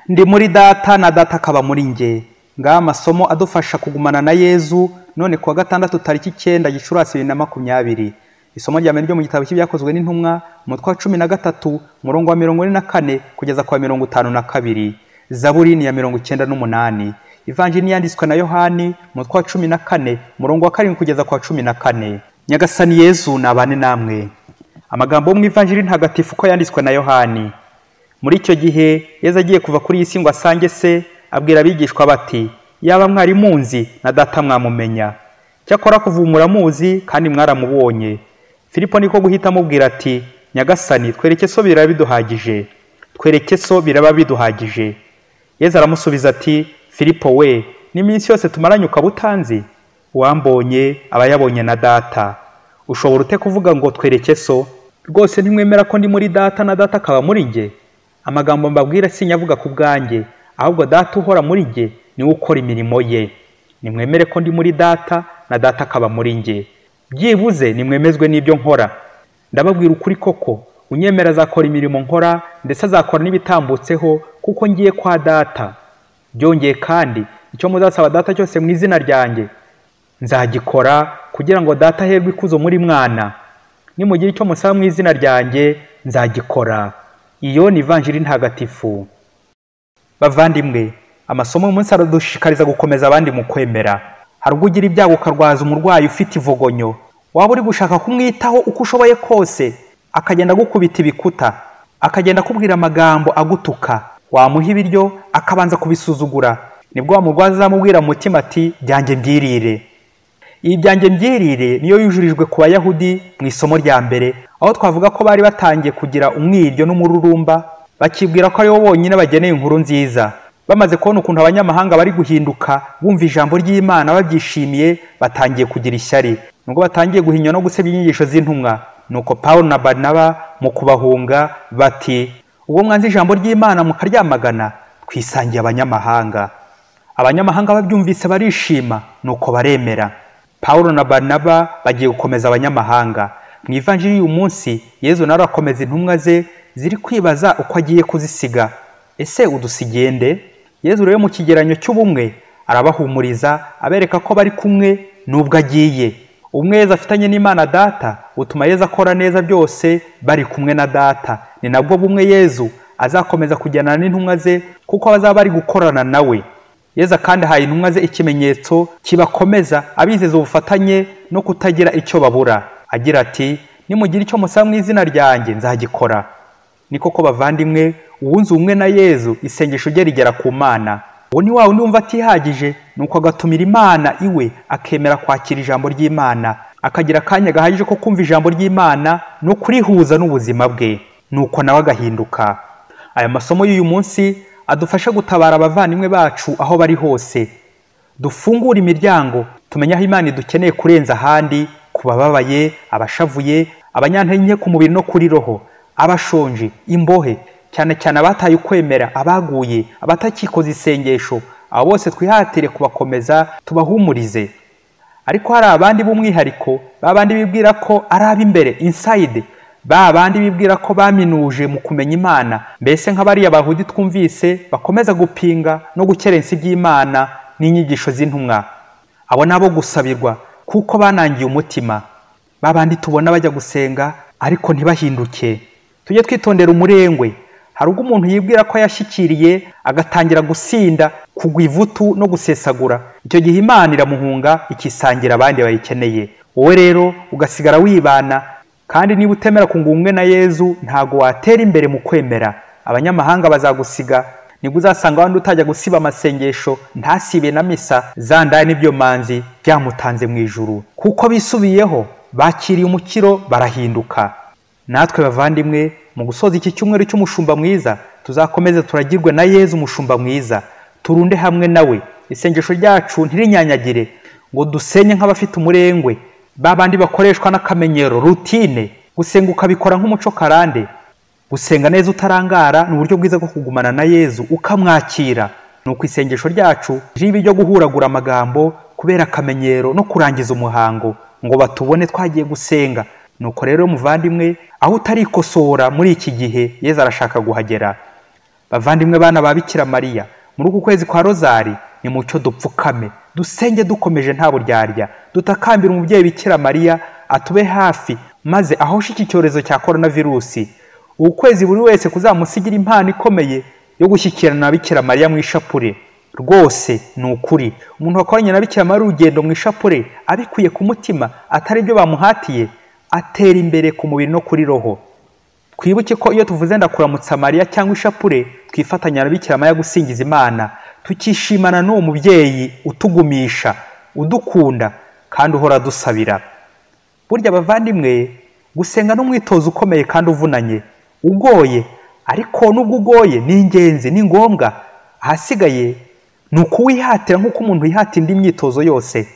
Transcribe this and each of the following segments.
ndi muri data na data akaba muri njye ngaha amasomo adufasha kugumana na yezu none kuwa gatandatu tariki icyenda gicurasi bibiri na makumyabiri isomo rya mbere ryo mu gitabo cy'ibyakozwe n'intumwa umutwe wa cumi na gatatu umurongo wa mirongo ine na kane kugeza ku wa mirongo itanu na kabiri zaburi ni ya mirongo icyenda n'umunani ivanjiri yanditswe na yohani umutwe wa cumi na kane umurongo wa karindwi kugeza ku wa cumi na kane nyagasani yezu nabane namwe amagambo yo mu ivanjiri ntagatifu uko yanditswe na yohani muri icyo gihe yezu agiye kuva kuri iyi si ngo asange se abwira abigishwa bati yaba mwari munzi na data mwamumenya cyakora kuvumura muzi kandi mwaramubonye filipo niko guhita amubwira ati nyagasani twereke so biraba biduhagije twereke so biraba biduhagije yezu aramusubiza ati filipo we n'iminsi yose tumaranye ukaba utanzi uwambonye aba yabonye na data ushobora ute kuvuga ngo twereke so rwose ntimwemera ko ndi muri data na data akaba muri njye amagambo mbabwira sinyavuga ku bwanjye ahubwo data uhora muri njye niwe ukora imirimo ye nimwemere ko ndi muri data na data akaba muri njye byibuze nimwemezwe n'ibyo nkora ndababwira ukuri koko unyemera azakora imirimo nkora ndetse azakora n'ibitambutseho kuko ngiye kwa data byongeye kandi icyo muzasaba data cyose mu izina ryanjye nzagikora kugira ngo data aherwe ikuzo muri mwana nimugira icyo musaba mu izina ryanjye nzagikora iyo ni ivanjiri ntagatifu bavandimwe amasomo umunsi aradushishikariza gukomeza abandi mu kwemera hari ubwo ugira ibyago ukarwaza umurwayi ufite ivogonyo waba uri gushaka kumwitaho uko ushoboye kose akagenda agukubita ibikuta akagenda akubwira amagambo agutuka wamuha ibiryo akabanza kubisuzugura nibwo wamurwaza azamubwira mu mutima ati byanjye mbyirire iyi byanjye mbyirire niyo yujurijwe ku bayahudi mu isomo rya mbere aho twavuga ko bari batangiye kugira umwiryo n'umururumba bakibwira ko aribo bonyine bageneye inkuru nziza bamaze kubona ukuntu abanyamahanga bari guhinduka bumva ijambo ry'imana babyishimiye batangiye kugira ishyari nubwo batangiye guhinywa no gusebya inyigisho z'intumwa nuko pawulo na barnaba mu kubahunga bati ubwo mwanze ijambo ry'imana mukaryamagana twisangiye abanyamahanga abanyamahanga babyumvise barishima nuko baremera pawulo na barnaba bagiye gukomeza abanyamahanga mu ivanjiri y'uyu munsi yezu nawe arakomeza intumwa ze ziri kwibaza uko agiye kuzisiga ese udusigiye nde yezu rero mu kigeranyo cy'ubumwe arabahumuriza abereka ko bari kumwe n'ubwo agiye umwe yezu afitanye n'imana data butuma yezu akora neza byose bari kumwe na data ni nabwo bumwe yezu azakomeza kujyana n'intumwa ze kuko bazaba bari gukorana nawe yeza kandi ahaye intumwa ze ikimenyetso kibakomeza abizeza ubufatanye no kutagira icyo babura agira ati nimugira icyo musaba mu izina ryanjye nzagikora ni koko bavandimwe uwunze ubumwe na yezu isengesho rye rigera ku mana uwo ni wa wundi wumva atihagije nuko agatumira imana iwe akemera kwakira ijambo ry'imana akagira akanya gahagije ko kumva ijambo ry'imana no kurihuza n'ubuzima bwe nuko nawe agahinduka aya masomo y'uyu munsi adufasha gutabara abavandimwe bacu aho bari hose dufungure imiryango tumenye aho imana idukeneye kurenza ahandi ku bababaye abashavuye abanyantege ku mubiri no kuri roho abashonje imbohe cyane cyane abataye ukwemera abaguye abatakikoze isengesho abo bose twihatire kubakomeza tubahumurize ariko hari abandi b'umwihariko babandi bibwira ko ari ab'imbere insayide ba bandi bibwira ko baminuje mu kumenya imana mbese nk'abariya bahudi twumvise bakomeza gupinga no gukerensa iby'imana n'inyigisho z'intumwa abo ni abo gusabirwa kuko banangiye umutima ba bandi tubona bajya gusenga ariko ntibahinduke tujye twitondera umurengwe hari ubwo umuntu yibwira ko yashyikiriye agatangira gusinda kugwa ivutu no gusesagura icyo gihe imana iramuhunga ikisangira abandi bayikeneye wowe rero ugasigara wibana kandi niba utemera kunga ubumwe na yezu ntabwo watera imbere mu kwemera abanyamahanga bazagusiga nibwo uzasanga abandi utajya gusiba amasengesho ntasibe na misa zandaye n'ibyo manzi byamutanze mu ijuru kuko bisubiyeho bakiriye umukiro barahinduka natwe bavandimwe mu gusoza iki cyumweru cy'umushumba mwiza tuzakomeze turagirwe na yezu umushumba mwiza turunde hamwe nawe isengesho ryacu ntirinyanyagire ngo dusenye nk'abafite umurengwe babandi bakoreshwa n'akamenyero rutine gusenga ukabikora nk'umuco karande gusenga neza utarangara ni uburyo bwiza bwo kugumana na yezu ukamwakira ni uko isengesho ryacu riba iryo guhuragura amagambo kubera akamenyero no kurangiza umuhango ngo batubone twagiye gusenga nuko rero muvandimwe aho utarikosora muri iki gihe yezu arashaka guhagera bavandimwe bana ba bikira mariya muri uku kwezi kwa rozari nimucyo dupfukame dusenge dukomeje nta buryarya dutakambira umubyeyi bikira mariya atube hafi maze ahoshe iki cyorezo cya korona virusi ukwezi buri wese kuzamusigira impano ikomeye yo gushyikirana na bikira mariya mu ishapure rwose ni ukuri umuntu wakoranye na bikira mariya urugendo mu ishapure abikuye ku mutima atari byo bamuhatiye atera imbere ku mubiri no kuri roho twibuke ko iyo tuvuze ndakuramutsa mariya cyangwa ishapure twifatanya na bikira mariya gusingiza imana tukishimana n'uwo mubyeyi utugumisha udukunda kandi uhora dusabira burya abavandimwe gusenga n'umwitozo ukomeye kandi uvunanye ugoye ariko nubwo ugoye ni ingenzi ni ngombwa ahasigaye ni ukuwihatira nk'uko umuntu yihatira indi myitozo yose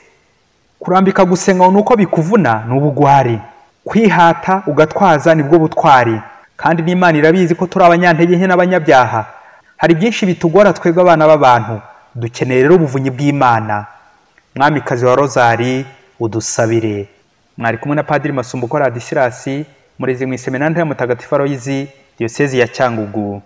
kurambika gusenga ngo ni uko bikuvuna ni ubugwari kwihata ugatwaza nibwo butwari kandi n'imana irabizi ko turi abanyantege nke n'abanyabyaha hari byinshi bitugora twebwe abana b'abantu dukeneye rero ubuvunyi bw'imana mwamikazi wa rozari udusabire mwari kumwe na padiri masumbuko radisilasi murezi mu iseminari ya mutagatifu aroyizi diyosezi ya cyangugu